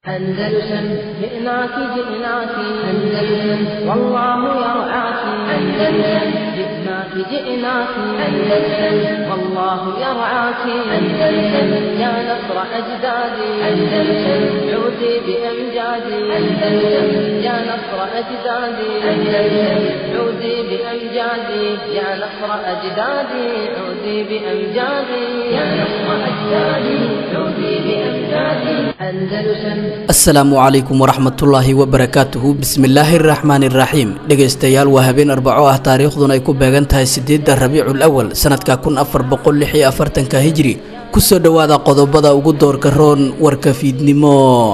أندلسن جئناك جئناك أندلسن والله يرعاك أندلسن جئناك جئناك أندلسن والله يرعاك أندلسن يا نصر أجدادي أندلسن عودي بأمجادي أندلسن يا نصر أجدادي أندلسن عودي بأمجادي يا نصر أجدادي عودي بأمجادي يا نصر أجدادي عودي بأمجادي أندلسن asalaamu calaykum waraxmatullaahi wabarakaatuhu bismillaahi araxmaani iraxiim dhegaystayaal waa habeen arbaco ah taariikhduna ay ku beegan tahay sideedda rabiicul awal sanadka kun afar boqol lix iyo afartanka hijri kusoo dhowaada qodobada ugu doorka roon warka fiidnimo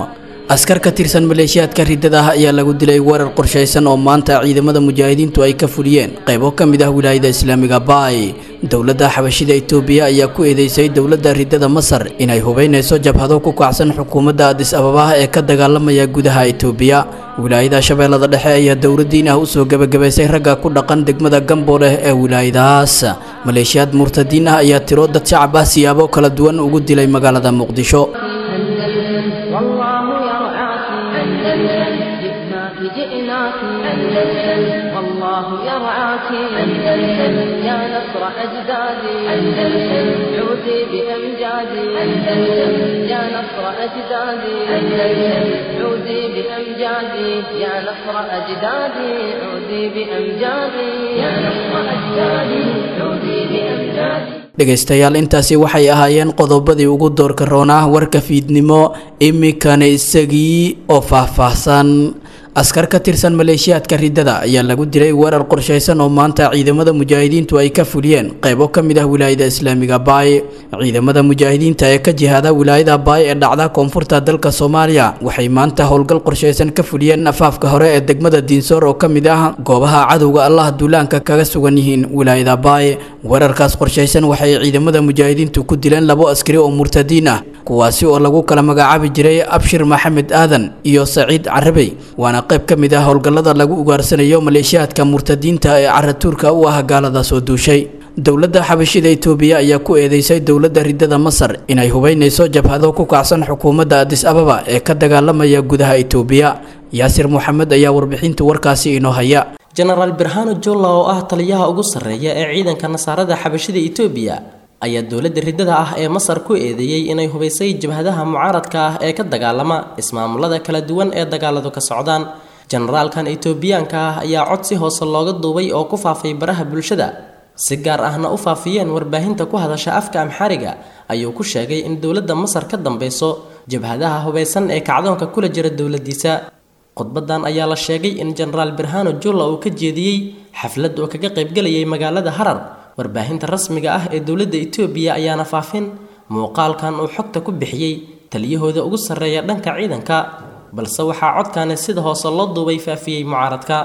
askar ka tirsan maleeshiyaadka riddada ah ayaa lagu dilay weerar qorshaysan oo maanta ciidamada mujaahidiintu ay ka fuliyeen qaybo ka mid ah wilaayada islaamiga baay dowladda xabashida itoobiya ayaa ku eedeysay dowladda riddada masar inay hubeynayso jabhado ku kacsan xukuumadda adis ababa ee ka dagaalamaya gudaha itoobiya wilaayada shabeellada dhexe ayaa dowladdiin ah usoo gebagabaysay ragga ku dhaqan degmada gambooleh ee wilaayadahaas maleeshiyaad murtadiin ah ayaa tiro dad shacab ah siyaabo kala duwan ugu dilay magaalada muqdisho أندلسن والله يرعاك أندلسن جئناك جئناك أندلسن والله يرعاك أندلسن يا نصر أجدادي أندلسن عودي بأمجادي أندلسن يا نصر أجدادي أندلسن عودي بأمجادي يا نصر أجدادي عودي بأمجادي يا نصر أجدادي عودي بأمجادي dhegaystayaal intaasi waxay ahaayeen qodobadii ugu doorka roonah warka fiidnimo iminkana isagii oo faahfaahsan askar ka tirsan maleeshiyaadka riddada ayaa lagu dilay weerar qorshaysan oo maanta ciidamada mujaahidiintu ay ka fuliyeen qaybo ka mid ah wilaayada islaamiga baay ciidamada mujaahidiinta ee ka jihaada wilaayada baay ee dhacda koonfurta dalka soomaaliya waxay maanta howlgal qorshaysan ka fuliyeen afaafka hore ee degmada diinsoor oo ka mid ah goobaha cadowga allah duulaanka kaga sugan yihiin wilaayada baay weerarkaas qorshaysan waxay ciidamada mujaahidiintu ku dileen labo askari oo murtadiin ah kuwaasi oo lagu kala magacaabi jiray abshir maxamed aadan iyo saciid carabey waana qayb ka mid ah howlgallada lagu ugaarsanayo maleeshiyaadka murtadiinta ee caratuurka u ah gaalada soo duushay dowladda xabashida itoobiya ayaa ku eedeysay dowladda riddada masar inay hubeynayso jabhado ku kacsan xukuumadda adis ababa ee ka dagaalamaya gudaha itoobiya yaasir moxamed ayaa warbixinta warkaasi inoo haya jenaraal birhano jolla oo ah taliyaha ugu sarreeya ee ciidanka nasaarada xabashida itoobiya ayaa dowladda riddada ah ee masar ku eedeeyey inay hubaysay jabhadaha mucaaradka ah ee ka dagaalama ismaamulada kala duwan ee dagaaladu ka socdaan jenaraalkan itoobiyaanka ah ayaa cod si hoose looga duubay oo ku faafay baraha bulshada si gaar ahna u faafiyeen warbaahinta ku hadasha afka amxariga ayuu ku sheegay in dowladda masar ka dambeyso jabhadaha hubaysan ee kacdoonka kula jira dowladiisa khudbadan ayaa la sheegay in jenaraal birhano julla uu ka jeediyey xaflad oo kaga qaybgelayay magaalada harar warbaahinta rasmiga ah ee dowladda itoobiya ayaana faafin muuqaalkan uu xogta ku bixiyey taliyahooda ugu sarreeya dhanka ciidanka balse waxaa codkani sida hoose loo duubay faafiyey mucaaradka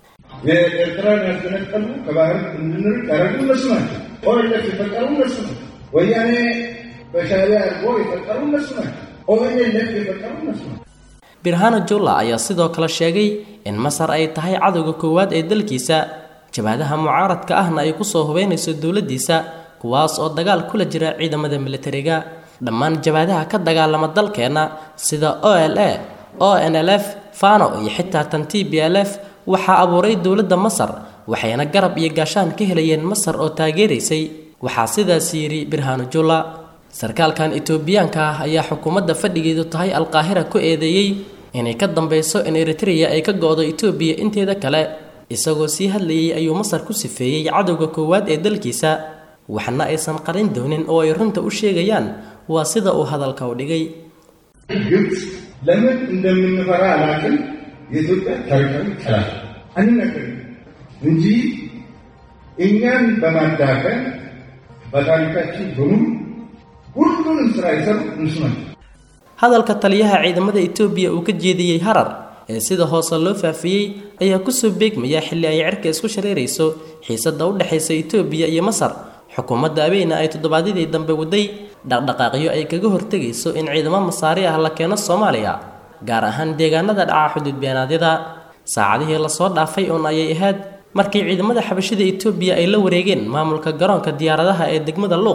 የኤርትራን ያስገነጠሉ ከባህር እንድንርቅ ያደረጉ እነሱ ናቸው። ኦኤልኤፍ የፈጠሩ እነሱ ናቸው። ወያኔ በሻዕቢያ አድርጎ የፈጠሩ እነሱ ናቸው። ኦኤልኤፍ የፈጠሩ እነሱ ናቸው። birhano jolla ayaa sidoo kale sheegay in masar ay tahay cadowga koowaad ee dalkiisa jabhadaha mucaaradka ahna ay kusoo hubeynayso dowladiisa kuwaas oo dagaal kula jira ciidamada militariga dhammaan jabhadaha ka dagaalama dalkeenna sida o l a o n l f fano iyo xitaa tan t b l f waxaa abuuray dowladda masar waxayna garab iyo gaashaan ka helayeen masar oo taageeraysay waxaa sidaas yidhi birhano jolla sarkaalkan itoobiyaanka ah ayaa xukuumadda fadhigeedu tahay alqaahira ku eedeeyey inay ka dambeyso in eritreya ay ka go-do itoobiya inteeda kale isagoo sii hadlayay ayuu masar ku sifeeyey cadowga koowaad ee dalkiisa waxna aysan qarin doonin oo ay runta u sheegayaan waa sida uu hadalka u dhigay ግብፅ ለምን እንደምንፈራ አላውቅም። የኢትዮጵያ ታሪካዊ ጠላት አንነግርም እንጂ እኛን በማዳፈን በታሪካችን በሙሉ ሁሉንም ስራ የሰሩ እነሱ ናቸው። hadalka taliyaha ciidamada itoobiya uu ka jeediyey harar ee sida hoose loo faafiyey ayaa kusoo beegmaya xilli ay cirka isku shareerayso xiisadda u dhexaysa itoobiya iyo masar xukuumadda abeyna ay toddobaadyadii dambe waday dhaqdhaqaaqyo ay kaga hortegayso in ciidamo masaari ah la keeno soomaaliya gaar ahaan deegaanada dhaca xuduud beenaadyada saacadihii lasoo dhaafay uun ayay ahayd markii ciidamada xabashida itoobiya ay la wareegeen maamulka garoonka diyaaradaha ee degmada luuq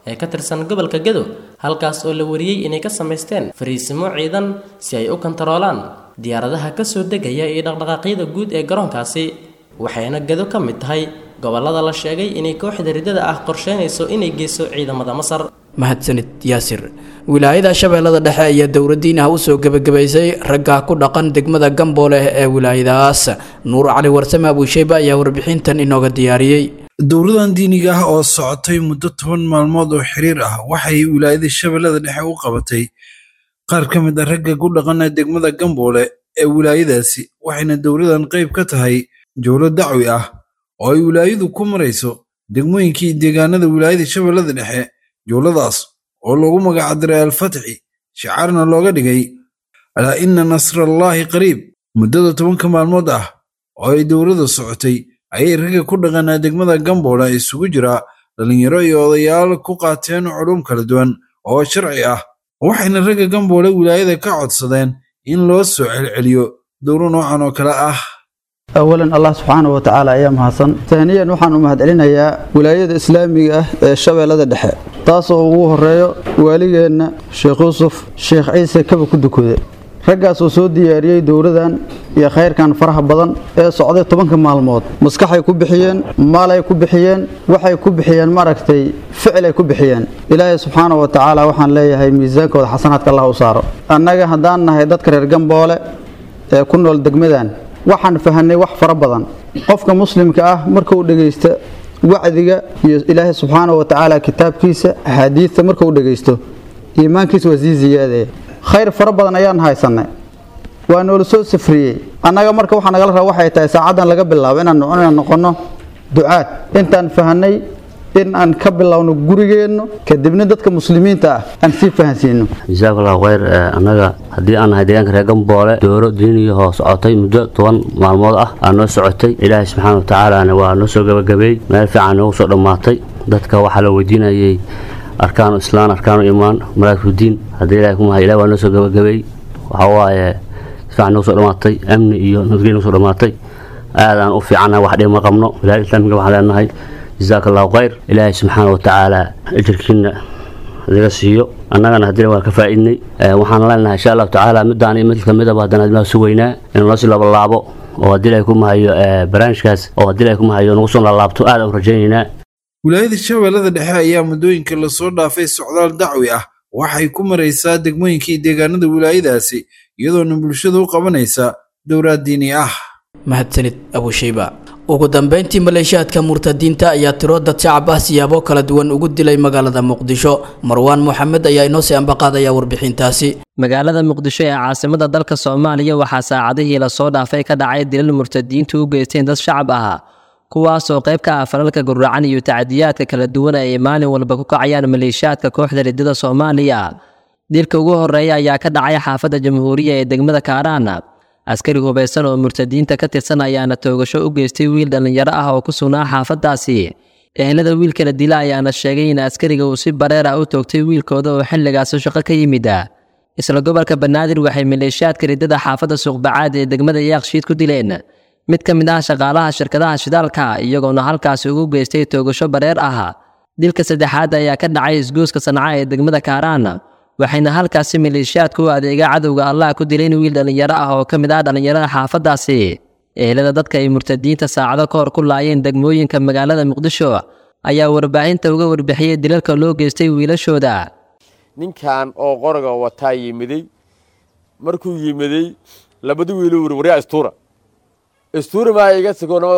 ee ka tirsan gobolka gedo halkaas oo la wariyey inay ka samaysteen fariisimo ciidan si ay u kontaroolaan diyaaradaha kasoo degaya iyo dhaqdhaqaaqyada guud ee garoonkaasi waxayna gedo ka mid tahay gobolada la sheegay inay kooxda riddada ah qorsheynayso inay geyso ciidamada masar mahadsanid yaasir wilaayada shabeellada dhexe ayaa dowladdiin ah usoo gebagabaysay ragga ku dhaqan degmada gamboole ee wilaayadaas nuur cali warsame abuusheyba ayaa warbixintan inooga diyaariyey dowladan diiniga ah oo socotay muddo toban maalmood oo xiriir ah waxay wilaayada shabeellada dhexe u qabatay qaar ka mid a ragga ku dhaqana degmada gamboole ee wilaayadaasi waxayna dowladan qayb ka tahay jowlo dacwi ah oo ay wilaayadu ku marayso degmooyinkii deegaanada wilaayada shabeellada dhexe jowladaas oo loogu magacdiray alfatxi shicaarna looga dhigay alaa inna nasrallaahi qariib muddada tobanka maalmood ah oo ay dowladda socotay ayay ragga ku dhaqanaa degmada gamboole isugu jiraa dhallinyaro iyo odayaal ku qaateen culum kala duwan oo sharci ah waxayna ragga gamboole wilaayada ka codsadeen in loo soo celceliyo dowlo noocan oo kale ah awalan allah subxaana wa tacaala ayaa mahadsan taaniyan waxaan u mahadcelinayaa wilaayada islaamiga ah ee shabeellada dhexe taasoo ugu horeeyo waaligeenna sheekh yuusuf sheekh ciise kaba ku dukude raggaas oo soo diyaariyey dowladan iyo khayrkan faraha badan ee socday tobanka maalmood maskaxay ku bixiyeen maalay ku bixiyeen waxay ku bixiyeen maaragtay ficilay ku bixiyeen ilaahay subxaana wa tacaala waxaan leeyahay miisaankooda xasanaadka allah u saaro annaga haddaan nahay dadka reer gamboole ee ku nool degmadan waxaan fahanay wax fara badan qofka muslimka ah markuu dhegaysta wacdiga iyo ilaahay subxaana wa tacaala kitaabkiisa axaadiidta markuu dhegaysto iimaankiisa waa sii ziyaadaya khayr fara badan ayaan haysanay waa noola soo safriyey annaga marka waxaa nagala raba waxay tahay saacaddan laga bilaabo inaan inaan noqonno ducaad intaan fahanay in aan ka bilowno gurigeenno kadibna dadka muslimiinta ah aan sii fahansiino jazaak allahu khayr annaga haddii aan nahay deegaanka reer gamboole dooro diiniyahoo socotay muddo toban maalmood ah aa noo socotay ilaahay subxaana watacaalana waa noo soo gabagabeey meel fiican noogu soo dhammaatay dadka waxaa la weydiinayay arkaanu islaan arkaanu imaan maraakifudiin haddii ilahay kumahay ilahi waa noo soo gabagabeey waxaa waaye si fiican noogu soo dhammaatay amni iyo nabadgelya noogu soo dhammaatay aadaan u fiicannahay wax dhib ma qabno wilaayada islaamiga waxaan leenahay jazaak allahu khayr ilaahay subxaana wa tacaala ajirkiina naga siiyo annagana haddina waa ka faa'iidnay waxaan leenahay insha allahu tacaala midaan iyo mid kamidaba haddana admaa sugaynaa inuu noo sii labalaabo oo haddii ilahay ku mahayo barnaamijkaas oo haddii ilahay ku mahayo nagu soo laalaabto aad aan u rajaynaynaa wilaayada shabeellada dhexe ayaa muddooyinka lasoo dhaafay socdaal dacwi ah waxay ku maraysaa degmooyinkii deegaanada wilaayadaasi iyadoona bulshada u qabanaysa dowlaad diini ah mahadsanid abushayba ugu dambeyntii maleeshiyaadka murtadiinta ayaa tiro dad shacab ah siyaabo kala duwan ugu dilay magaalada muqdisho marwaan moxamed ayaa inoo sii ambaqaadaya warbixintaasi magaalada muqdisho ee caasimada dalka soomaaliya waxaa saacadihii lasoo dhaafay ka dhacay dilal murtadiintu u geysteen dad shacab ah kuwaasoo qayb ka ah falalka gurracan iyo tacadiyaadka kala duwan ay maalin walba ku kacayaan maleeshiyaadka kooxda riddada soomaaliya dilka ugu horeeya ayaa ka dhacay xaafadda jamhuuriya ee degmada kaaraan askari hubaysan oo murtadiinta ka tirsan ayaana toogasho u geystay wiil dhallinyaro ah oo ku sugnaa xaafaddaasi ehelada wiilkala dila ayaana sheegay in askariga uu si bareer ah u toogtay wiilkooda oo xilligaasi shaqo ka yimid isla gobolka banaadir waxay maleeshiyaadka riddada xaafadda suuqbacaad ee degmada yaaqshiid ku dileen mid ka mid ah shaqaalaha shirkadaha shidaalka iyagoona halkaasi ugu geystay toogasho bareer ah dilka saddexaad ayaa ka dhacay isgoyska sanca ee degmada kaaraan waxayna halkaasi maleeshiyaadku u adeega cadowga allah ku dileen wiil dhallinyaro ah oo ka mid ah dhallinyarada xaafaddaasi ehelada dadka ay murtadiinta saacado ka hor ku laayeen degmooyinka magaalada muqdisho ayaa warbaahinta uga warbixiyey dilalka loo geystay wiilashooda ninkan oo qoriga wataa yimiday markuu yimiday labada wiilu wuri waryaa istuura istuura maa iga sigoon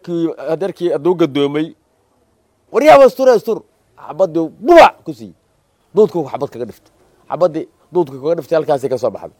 yarkii hadduu gadoomay waryaaba istuura istuur xabadii bubac ku siiyey duudku xabad kaga dhiftay xabadii duudka kaga dhiftay halkaasay ka soo baxday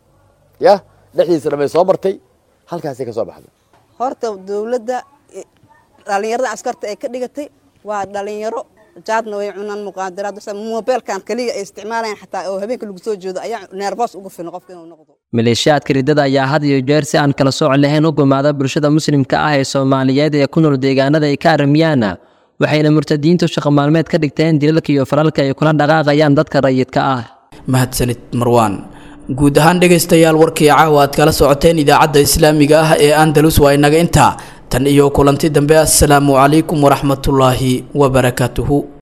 ya dhexdiisa dhamay soo martay halkaasay ka soo baxday horta dowladda dhalinyarada askarta ay ka dhigatay waa dhalinyaro jaadna way cunaan muqaadaraad mobeelkan kaliya ay isticmaalayaan xataa oo habeenka lagu soo jeedo ayaa neerboos ugu filan qofka inuu noqdo maleeshiyaadka riddada ayaa had iyo jeer si aan kala sooc lahayn u gumaada bulshada muslimka ah ee soomaaliyeed ee ku nool deegaanada ay ka aramiyaan waxayna murtadiintu shaqo maalmeed ka dhigteen dilalka iyo falalka ay kula dhaqaaqayaan dadka rayidka ah mahadsanid marwaan guud ahaan dhegaystayaal warkii caawa aad kala socoteen idaacadda islaamiga ah ee andalus waa inaga intaa tan iyo kulanti dambe assalaamu calaykum waraxmatullaahi wabarakaatuhu